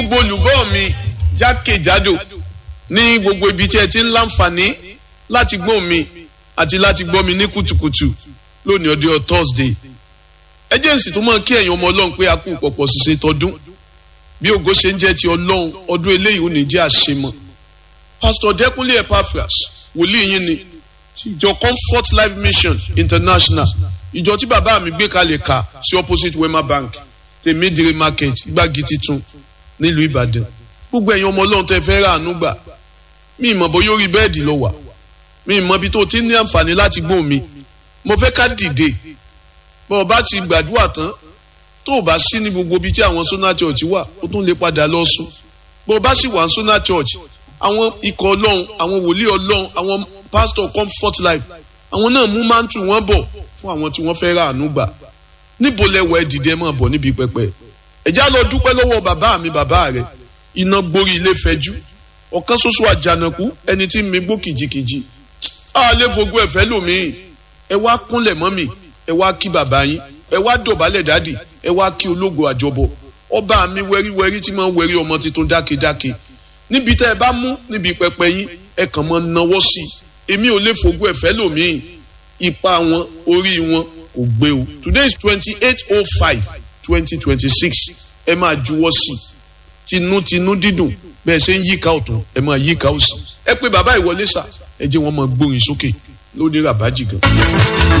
gbogbo olùgbọ́ mi jákèjádò ní gbogbo ibi tí ẹ ti ń láǹfààní láti gbọ́ mi àti láti gbọ́ mi ní kùtùkùtù lónìí ọdún Thursday ẹjẹǹsì tó máa kí ẹ̀yin ọmọ Ọlọ́run pé a kú pọ̀pọ̀ ṣiṣẹ́ tọdún bí ògo ṣe ń jẹ́ ti Ọlọ́run ọdún eléyìí ò ní jẹ́ àṣemọ́ Pastor Dẹ́kunlé Epaphras wòlíì yín ni ìjọ Comfort Life Mission International ìjọ tí bàbá mi gbé kalẹ̀ kà sí opposite Wema Bank tèmídìrí market gbági titun nílùú Ìbàdàn gbogbo ẹ̀yin ọmọ Ọlọ́run tẹ́ fẹ́ rà àánú gbà mí ìmọ̀ bó yóò rí bẹ́ẹ̀dì lọ wà mí ìmọ̀ bí tó ti ní àǹfààní láti gbóhùn mi mo fẹ́ ká dìde bọ́ ọ bá ti gbàdúrà tán tó o bá sí ní gbogbo ibi tí àwọn Sona Church wà ó tún lè padà lọ sùn bọ́ ọ bá sì wà ní Sona Church àwọn ikọ̀ Ọlọ́run àwọn wòlíì Ọlọ́run àwọn pastor Comfort Life àwọn náà mú máńtù wọn bọ̀ fún àwọn tí wọ́n fẹ́ rà àánú gbà níbo lẹ́wọ̀ ẹ dìde máa bọ̀ níbi pẹpẹ ẹ̀já lọ dúpẹ́ lọ́wọ́ bàbá mi bàbá rẹ̀ iná gborí ilé fẹjú ọ̀kan ṣoṣo àjànàkú ẹni tí mi gbó kìjikìji a lè fogún ẹ̀fẹ́ lòmíì ẹ wá kúnlẹ̀ mọ́ mi ẹ wá kí bàbá yín ẹ wá dọ̀bálẹ̀ dádì ẹ wá kí ológo àjọbọ ọba mi wẹ́ríwẹ́rí tí máa ń wẹ́rí ọmọ tuntun dákedáke níbi tẹ́ ẹ bá mú níbi pẹpẹ yín ẹ kàn máa náwó sí i èmi ò lè fogún ẹ̀fẹ́ lòmíì ipa wọn orí wọn kò gbé o today is twenty eight oh five twenty twenty six ẹ máa juwọ́ sí i tinútinú dídùn bẹ́ẹ̀ ṣe ń yíká ọ̀tún ẹ máa yíká òsì ẹ pé bàbá ìwọlé sà ẹ jẹ́ wọn máa gbórin sókè lóde ràbájì gan.